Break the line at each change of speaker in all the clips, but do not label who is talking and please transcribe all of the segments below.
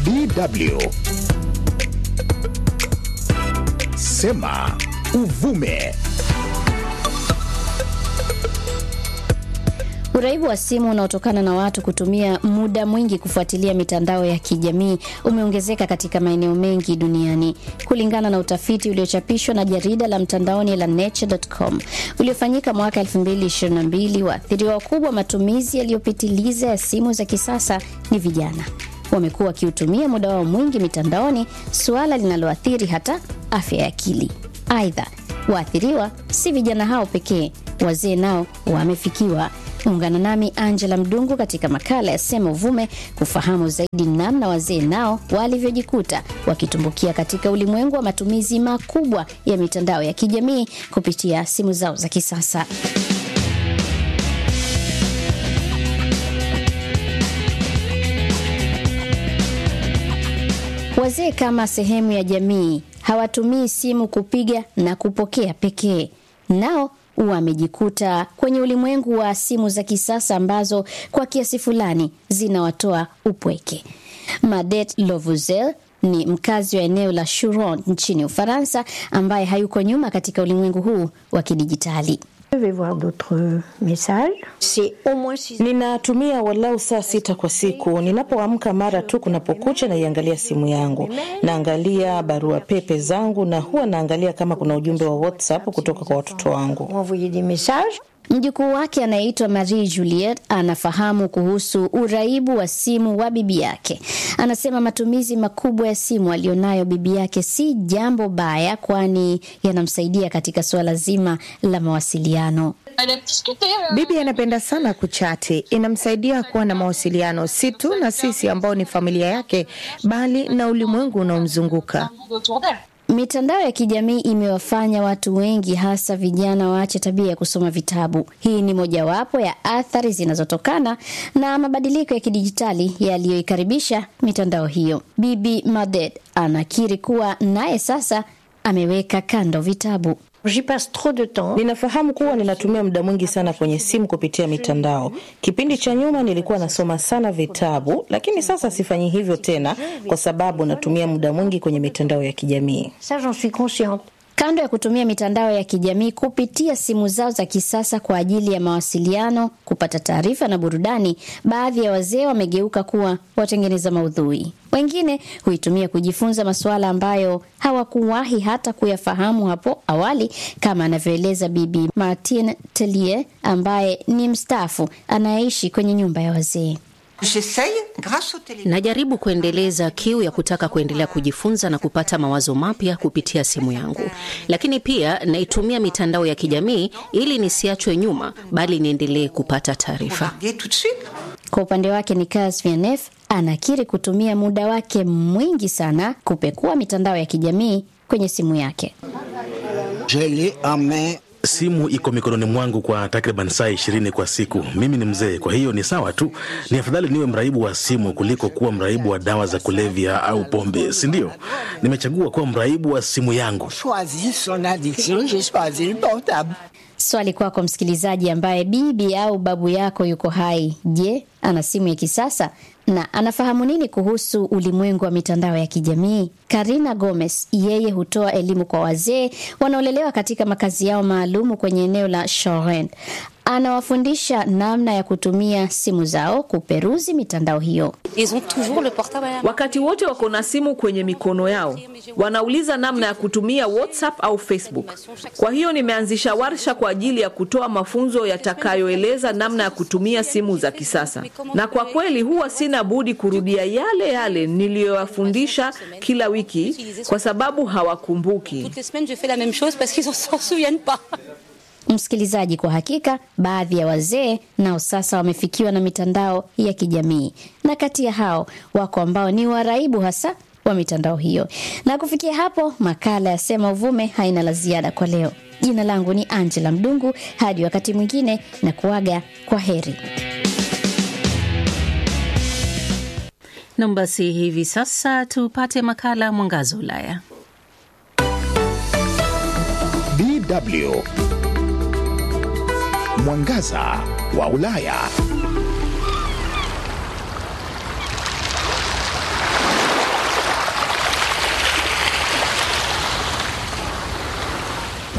DW. Sema uvume.
Uraibu wa simu unaotokana na watu kutumia muda mwingi kufuatilia mitandao ya kijamii umeongezeka katika maeneo mengi duniani. Kulingana na utafiti uliochapishwa na jarida la mtandaoni la Nature.com uliofanyika mwaka 2022, waathiriwa wakubwa matumizi yaliyopitiliza ya simu za kisasa ni vijana. Wamekuwa wakiutumia muda wao mwingi mitandaoni, suala linaloathiri hata afya ya akili. Aidha, waathiriwa si vijana hao pekee, wazee nao wamefikiwa. Ungana nami Angela Mdungu katika makala ya Sema Uvume kufahamu zaidi namna wazee nao walivyojikuta wakitumbukia katika ulimwengu wa matumizi makubwa ya mitandao ya kijamii kupitia simu zao za kisasa. Wazee kama sehemu ya jamii hawatumii simu kupiga na kupokea pekee, nao wamejikuta kwenye ulimwengu wa simu za kisasa ambazo kwa kiasi fulani zinawatoa upweke. Madet Lovuzel ni mkazi wa eneo la Churon nchini Ufaransa, ambaye hayuko nyuma katika ulimwengu huu wa kidijitali.
Ninatumia walau saa sita kwa siku. Ninapoamka mara tu kunapokucha, naiangalia simu yangu, naangalia barua pepe zangu, na huwa naangalia kama kuna ujumbe wa WhatsApp kutoka kwa watoto wangu.
Mjukuu wake anayeitwa Marie Juliet anafahamu kuhusu uraibu wa simu wa bibi yake. Anasema matumizi makubwa ya simu aliyonayo bibi yake si jambo baya, kwani yanamsaidia katika suala zima la mawasiliano.
Bibi anapenda sana kuchati, inamsaidia kuwa na mawasiliano si tu na sisi ambao ni familia yake, bali na ulimwengu unaomzunguka.
Mitandao ya kijamii imewafanya watu wengi hasa vijana waache tabia ya kusoma vitabu. Hii ni mojawapo ya athari zinazotokana na mabadiliko ya kidijitali yaliyoikaribisha mitandao hiyo. Bibi Madet anakiri kuwa naye sasa ameweka kando vitabu.
Ninafahamu kuwa ninatumia muda mwingi sana kwenye simu kupitia mitandao. Kipindi cha nyuma nilikuwa nasoma sana vitabu, lakini sasa sifanyi hivyo tena kwa sababu natumia muda mwingi kwenye mitandao ya kijamii.
Kando ya kutumia mitandao ya kijamii kupitia simu zao za kisasa kwa ajili ya mawasiliano, kupata taarifa na burudani, baadhi ya wazee wamegeuka kuwa watengeneza maudhui. Wengine huitumia kujifunza masuala ambayo hawakuwahi hata kuyafahamu hapo awali, kama anavyoeleza Bibi Martine Tellier ambaye ni mstaafu anayeishi kwenye nyumba ya wazee.
Najaribu kuendeleza kiu ya kutaka kuendelea kujifunza na kupata mawazo mapya kupitia simu yangu, lakini pia naitumia mitandao ya kijamii ili nisiachwe nyuma, bali niendelee kupata taarifa.
Kwa upande wake Nicolas Vianef anakiri kutumia muda wake mwingi sana kupekua mitandao ya kijamii kwenye simu yake.
Simu iko mikononi mwangu kwa takriban saa ishirini kwa siku. Mimi ni mzee, kwa hiyo ni sawa tu. Ni afadhali niwe mraibu wa simu kuliko kuwa mraibu wa dawa za kulevya au pombe, si ndio? Nimechagua kuwa mraibu wa simu yangu.
Swali kwako msikilizaji, ambaye bibi au babu yako yuko hai. Je, ana simu ya kisasa na anafahamu nini kuhusu ulimwengu wa mitandao ya kijamii? Karina Gomez, yeye hutoa elimu kwa wazee wanaolelewa katika makazi yao maalumu kwenye eneo la Shoren. Anawafundisha namna ya kutumia simu zao kuperuzi mitandao hiyo.
Wakati wote wako na simu kwenye mikono yao, wanauliza namna ya kutumia WhatsApp au Facebook. Kwa hiyo nimeanzisha warsha kwa ajili ya kutoa mafunzo yatakayoeleza namna ya kutumia simu za kisasa, na kwa kweli huwa sina budi kurudia yale yale niliyowafundisha kila wiki kwa sababu hawakumbuki.
Msikilizaji, kwa hakika baadhi ya wazee nao sasa wamefikiwa na mitandao ya kijamii, na kati ya hao wako ambao ni waraibu hasa wa mitandao hiyo. Na kufikia hapo, makala ya Sema Uvume haina la ziada kwa leo. Jina langu ni Angela Mdungu, hadi wakati mwingine na kuaga kwa heri.
Nam, basi hivi sasa tupate makala Mwangaza Ulaya.
DW Mwangaza wa Ulaya.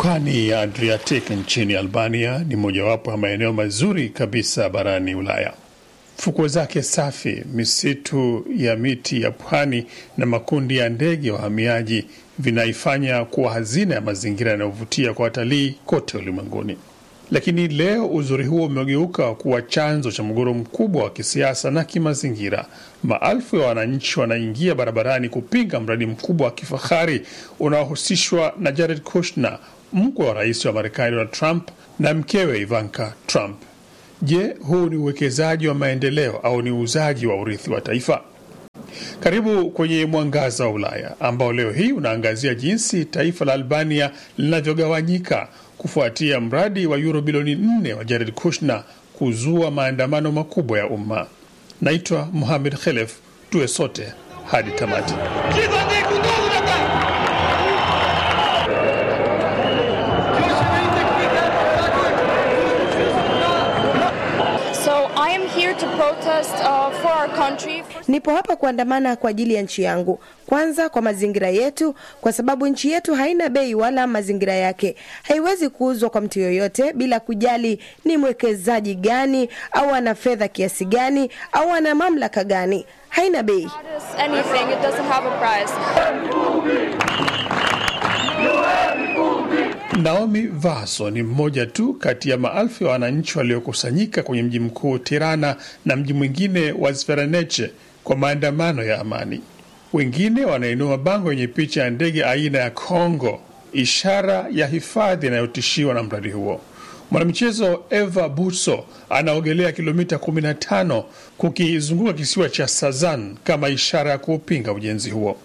Pwani ya Adriatic nchini Albania ni mojawapo ya maeneo mazuri kabisa barani Ulaya. Fukwe zake safi, misitu ya miti ya pwani na makundi ya ndege wahamiaji vinaifanya kuwa hazina ya mazingira yanayovutia kwa watalii kote ulimwenguni. Lakini leo uzuri huo umegeuka kuwa chanzo cha mgogoro mkubwa wa kisiasa na kimazingira. Maelfu ya wananchi wanaingia barabarani kupinga mradi mkubwa wa kifahari unaohusishwa na Jared Kushner, mkwe wa rais wa Marekani Donald Trump na mkewe Ivanka Trump. Je, huu ni uwekezaji wa maendeleo au ni uuzaji wa urithi wa taifa? Karibu kwenye Mwangaza wa Ulaya ambao leo hii unaangazia jinsi taifa la Albania linavyogawanyika kufuatia mradi wa euro bilioni nne wa Jared Kushner kuzua maandamano makubwa ya umma. Naitwa Muhamed Khelef, tuwe sote hadi tamati.
So I am here to protest uh, for our country.
Nipo hapa kuandamana kwa ajili ya nchi yangu, kwanza kwa mazingira yetu, kwa sababu nchi yetu haina bei wala mazingira yake haiwezi kuuzwa kwa mtu yoyote bila kujali ni mwekezaji gani au ana fedha kiasi gani au ana mamlaka gani. Haina bei.
Anything, it doesn't have a price.
Naomi Vaso ni mmoja tu kati ya maelfu ya wananchi waliokusanyika kwenye mji mkuu Tirana na mji mwingine wa Zvereneche kwa maandamano ya amani. Wengine wanainua mabango yenye picha ya ndege aina ya Kongo, ishara ya hifadhi inayotishiwa na mradi huo. Mwanamichezo Eva Buso anaogelea kilomita 15 kukizunguka kisiwa cha Sazan kama ishara ya kuupinga ujenzi huo.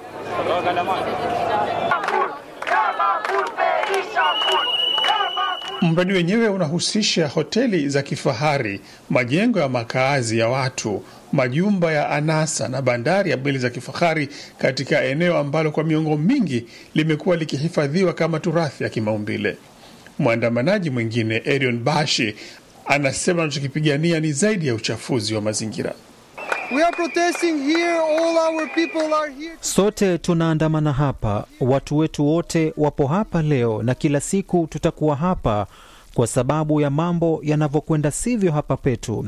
Mradi wenyewe unahusisha hoteli za kifahari, majengo ya makaazi ya watu, majumba ya anasa na bandari ya meli za kifahari katika eneo ambalo kwa miongo mingi limekuwa likihifadhiwa kama turathi ya kimaumbile. Mwandamanaji mwingine Erion Bashi anasema anachokipigania ni zaidi ya uchafuzi wa mazingira.
We are protesting here. All our people are here.
Sote tunaandamana hapa, watu wetu wote wapo hapa leo, na kila siku tutakuwa hapa kwa sababu ya mambo yanavyokwenda sivyo hapa petu.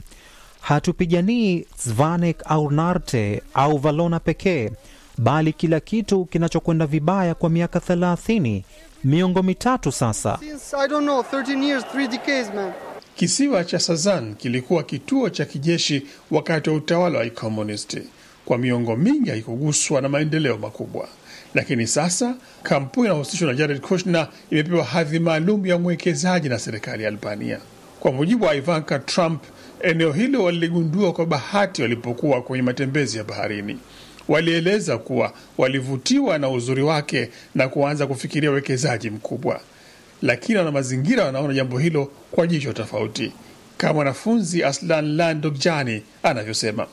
Hatupiganii Zvanek au Narte au Valona pekee, bali kila kitu kinachokwenda vibaya kwa miaka thelathini, miongo mitatu sasa.
Since I don't know, 13 years, three decades, man.
Kisiwa cha Sazan kilikuwa kituo cha kijeshi wakati wa utawala wa kikomunisti. Kwa miongo mingi haikuguswa na maendeleo makubwa, lakini sasa kampuni inayohusishwa na Jared Kushner imepewa hadhi maalum ya mwekezaji na serikali ya Albania. Kwa mujibu wa Ivanka Trump, eneo hilo waliligundua kwa bahati walipokuwa kwenye matembezi ya baharini. Walieleza kuwa walivutiwa na uzuri wake na kuanza kufikiria uwekezaji mkubwa lakini wana mazingira wanaona jambo hilo kwa jicho tofauti, kama mwanafunzi Aslan Landokjani anavyosema.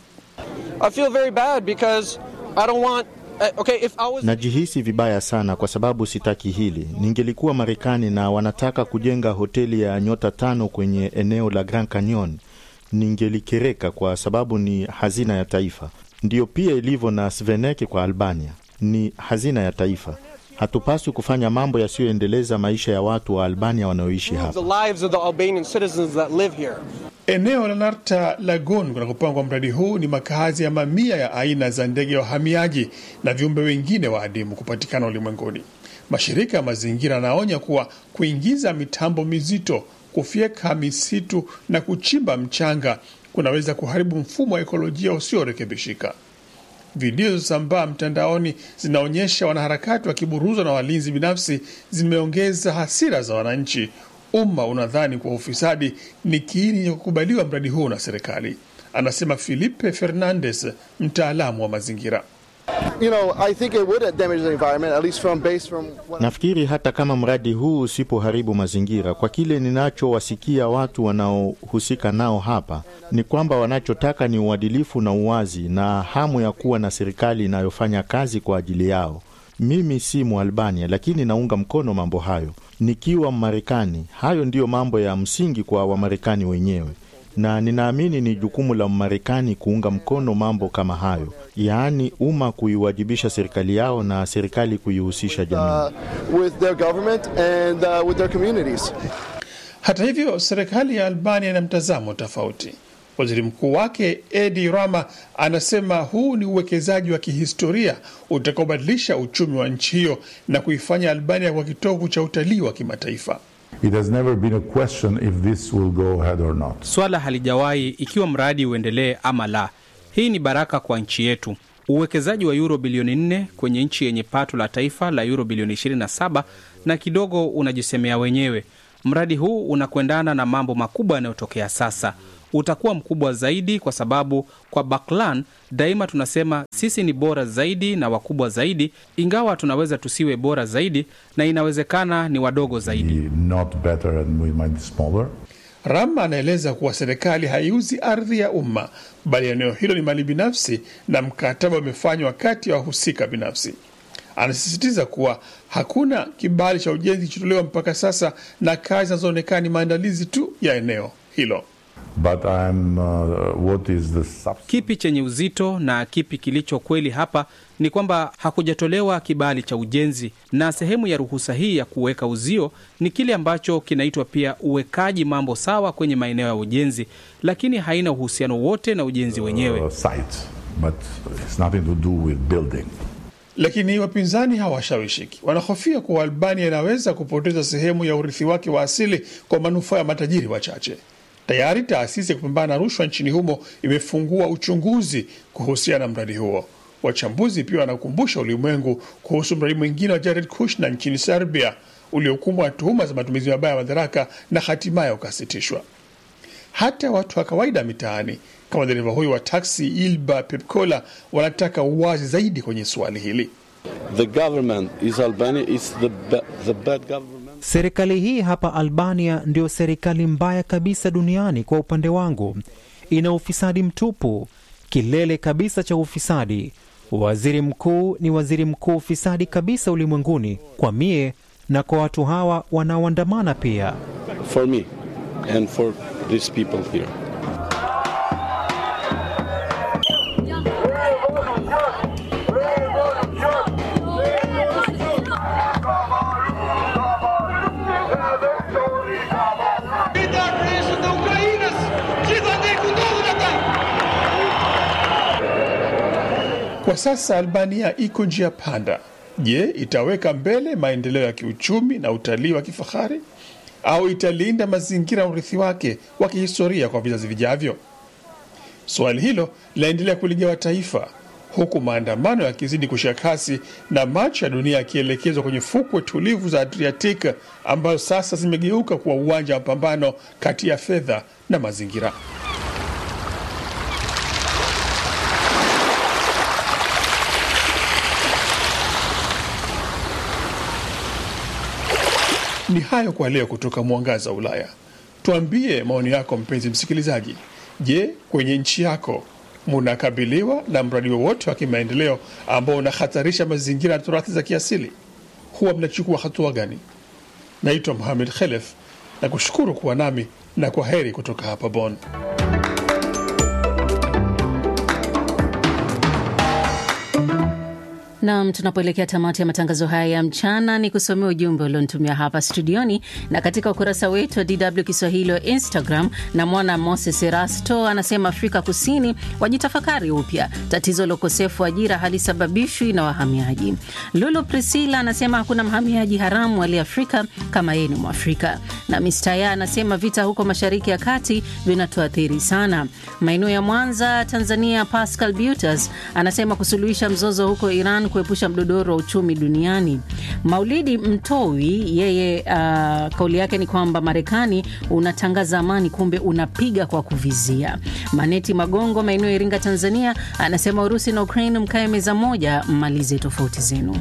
I feel very bad because I don't want uh, okay if I was
Najihisi vibaya sana kwa sababu sitaki hili. Ningelikuwa Marekani na wanataka kujenga hoteli ya nyota tano kwenye eneo la Grand Canyon, ningelikereka kwa sababu ni hazina ya taifa. Ndiyo pia ilivyo na Sveneke kwa Albania, ni hazina ya taifa. Hatupaswi kufanya mambo yasiyoendeleza maisha ya watu wa Albania wanaoishi hapa.
the lives of the Albanian citizens that live here.
Eneo la Narta Lagoon kunakopangwa mradi huu ni makazi ya mamia ya aina za ndege ya wahamiaji na viumbe wengine wa adimu kupatikana ulimwenguni. Mashirika ya mazingira yanaonya kuwa kuingiza mitambo mizito, kufyeka misitu na kuchimba mchanga kunaweza kuharibu mfumo wa ekolojia usiorekebishika. Video zilizosambaa mtandaoni zinaonyesha wanaharakati wakiburuzwa na walinzi binafsi, zimeongeza hasira za wananchi. Umma unadhani kuwa ufisadi ni kiini cha kukubaliwa mradi huu na serikali, anasema Filipe Fernandes, mtaalamu wa mazingira.
You know, I think it would damage the environment, at least from based from what
Nafikiri hata kama mradi huu usipoharibu mazingira, kwa kile ninachowasikia watu wanaohusika nao hapa, ni kwamba wanachotaka ni uadilifu na uwazi na hamu ya kuwa na serikali inayofanya kazi kwa ajili yao. Mimi si Mwalbania, lakini naunga mkono mambo hayo. Nikiwa Mmarekani, hayo ndiyo mambo ya msingi kwa Wamarekani wenyewe. na ninaamini ni jukumu la Marekani kuunga mkono mambo kama hayo, yaani umma kuiwajibisha serikali yao na serikali kuihusisha jamii.
uh, with their government and uh, with their communities.
Hata hivyo, serikali ya Albania ina mtazamo tofauti. Waziri mkuu wake Edi Rama anasema huu ni uwekezaji wa kihistoria utakaobadilisha uchumi wa nchi hiyo na kuifanya Albania kwa kitovu cha utalii wa kimataifa.
It has never been a question if this will go ahead or not.
Swala halijawahi ikiwa mradi uendelee ama la. Hii ni baraka kwa nchi yetu. Uwekezaji wa euro bilioni 4 kwenye nchi yenye pato la taifa la euro bilioni 27 na kidogo unajisemea wenyewe. Mradi huu unakwendana na mambo makubwa yanayotokea sasa. Utakuwa mkubwa zaidi kwa sababu kwa Baklan daima tunasema sisi ni bora zaidi na wakubwa zaidi, ingawa tunaweza tusiwe bora zaidi na inawezekana ni wadogo zaidi.
Not better and we might be smaller.
Rama anaeleza kuwa serikali haiuzi ardhi ya umma, bali eneo hilo ni mali binafsi na mkataba umefanywa kati ya wahusika binafsi. Anasisitiza kuwa hakuna kibali cha ujenzi kilichotolewa mpaka sasa na kazi zinazoonekana ni maandalizi tu ya eneo hilo.
But I'm, uh, what is the sub-
Kipi chenye uzito na kipi kilicho kweli hapa ni kwamba hakujatolewa kibali cha ujenzi, na sehemu ya ruhusa hii ya kuweka uzio ni kile ambacho kinaitwa pia uwekaji mambo sawa kwenye maeneo ya ujenzi, lakini haina uhusiano wote na ujenzi wenyewe.
uh, site, but it's nothing to do with building.
Lakini wapinzani hawashawishiki. Wanahofia kuwa Albania inaweza kupoteza sehemu ya urithi wake wa asili kwa manufaa ya matajiri wachache. Tayari taasisi ya kupambana na rushwa nchini humo imefungua uchunguzi kuhusiana na mradi huo. Wachambuzi pia wanakumbusha ulimwengu kuhusu mradi mwingine wa Jared Kushner nchini Serbia uliokumbwa na tuhuma za matumizi mabaya ya madaraka na hatimaye ukasitishwa. Hata watu wa kawaida mitaani kama dereva huyu wa taksi Ilba Pepkola wanataka uwazi zaidi kwenye suali hili.
The government is Albania is the, ba- the bad government.
Serikali hii hapa Albania ndio serikali mbaya kabisa duniani kwa upande wangu. Ina ufisadi mtupu, kilele kabisa cha ufisadi. Waziri mkuu ni waziri mkuu ufisadi kabisa ulimwenguni, kwa mie na kwa watu hawa wanaoandamana pia.
for me and for these people here.
Kwa sasa Albania iko njia panda. Je, itaweka mbele maendeleo ya kiuchumi na utalii wa kifahari au italinda mazingira na urithi wake wa kihistoria kwa vizazi vijavyo? Swali hilo linaendelea kuligawa taifa huku maandamano yakizidi kushika kasi na macho ya dunia yakielekezwa kwenye fukwe tulivu za Adriatic ambazo sasa zimegeuka kuwa uwanja wa mapambano kati ya fedha na mazingira. Ni hayo kwa leo kutoka Mwangaza wa Ulaya. Tuambie maoni yako mpenzi msikilizaji. Je, kwenye nchi yako munakabiliwa na mradi wowote wa kimaendeleo ambao unahatarisha mazingira na turathi za kiasili? Huwa mnachukua hatua gani? Naitwa Mohamed Khelef na kushukuru kuwa nami na kwa heri kutoka hapa Bonn.
Nam, tunapoelekea tamati ya matangazo haya ya mchana, ni kusomea ujumbe ulionitumia hapa studioni na katika ukurasa wetu wa DW Kiswahili wa Instagram. Na mwana Moses Erasto anasema Afrika Kusini wajitafakari upya, tatizo la ukosefu wa ajira halisababishwi na wahamiaji. Lulu Priscilla anasema hakuna mhamiaji haramu aliye Afrika kama yeye ni Mwafrika. Na Mistaya anasema vita huko Mashariki ya Kati vinatuathiri sana. Maeneo ya Mwanza, Tanzania, Pascal Butas anasema kusuluhisha mzozo huko Iran kuepusha mdodoro wa uchumi duniani. Maulidi Mtowi yeye, uh, kauli yake ni kwamba Marekani unatangaza amani, kumbe unapiga kwa kuvizia. Maneti Magongo, maeneo ya Iringa, Tanzania, anasema Urusi na Ukraine mkae meza moja, mmalize tofauti zenu.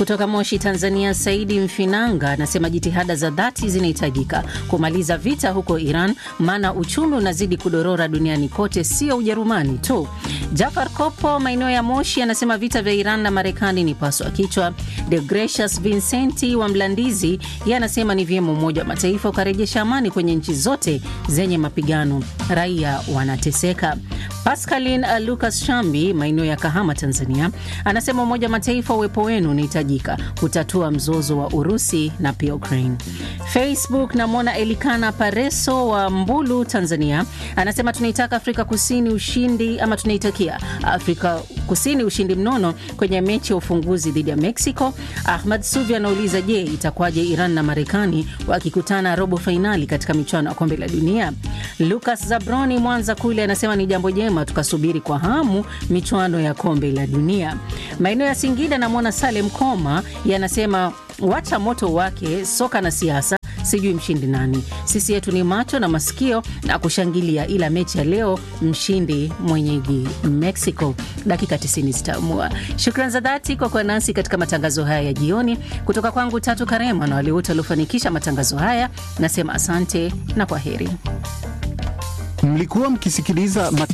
Kutoka Moshi, Tanzania, Saidi Mfinanga anasema jitihada za dhati zinahitajika kumaliza vita huko Iran, maana uchumi unazidi kudorora duniani kote, sio Ujerumani tu. Jafar Kopo, maeneo ya Moshi, anasema vita vya Iran na Marekani ni paswa kichwa. De Gracious Vincenti wa Mlandizi, yeye anasema ni vyema Umoja wa Mataifa ukarejesha amani kwenye nchi zote zenye mapigano, raia wanateseka. Pascaline uh, Lucas Shambi, maeneo ya Kahama, Tanzania, anasema Umoja wa Mataifa, uwepo wenu unahitajika kutatua mzozo wa Urusi na pia Ukraine. Facebook, namwona Elikana Pareso wa Mbulu, Tanzania, anasema tunaitaka Afrika Kusini ushindi ama tunaitakia Afrika Kusini ushindi mnono kwenye mechi ya ufunguzi dhidi ya Mexico. Ahmad Suvi anauliza, je, itakuwaje Iran na Marekani wakikutana robo fainali katika michuano ya kombe la dunia? Lucas Zabroni Mwanza kule anasema ni jambo jema, tukasubiri kwa hamu michuano ya kombe la dunia. Maeneo ya Singida namwona Salem Koma yanasema wacha moto wake soka na siasa sijui mshindi nani. Sisi yetu ni macho na masikio na kushangilia, ila mechi ya leo mshindi mwenyeji Mexico. Dakika 90 zitaamua. Shukran za dhati kwa kuwa nasi katika matangazo haya ya jioni. Kutoka kwangu Tatu Karema na wale wote waliofanikisha matangazo haya, nasema asante na kwa heri.
Mlikuwa mkisikiliza mat...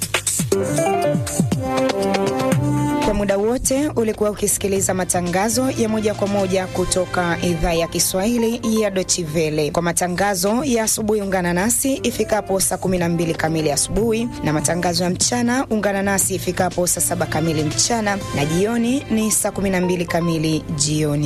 Kwa muda wote ulikuwa ukisikiliza matangazo ya moja kwa moja kutoka idhaa ya Kiswahili ya Deutsche Welle. Kwa matangazo ya asubuhi, ungana nasi ifikapo saa 12 kamili asubuhi, na matangazo ya mchana ungana nasi ifikapo saa 7 kamili mchana, na jioni ni saa 12 kamili jioni.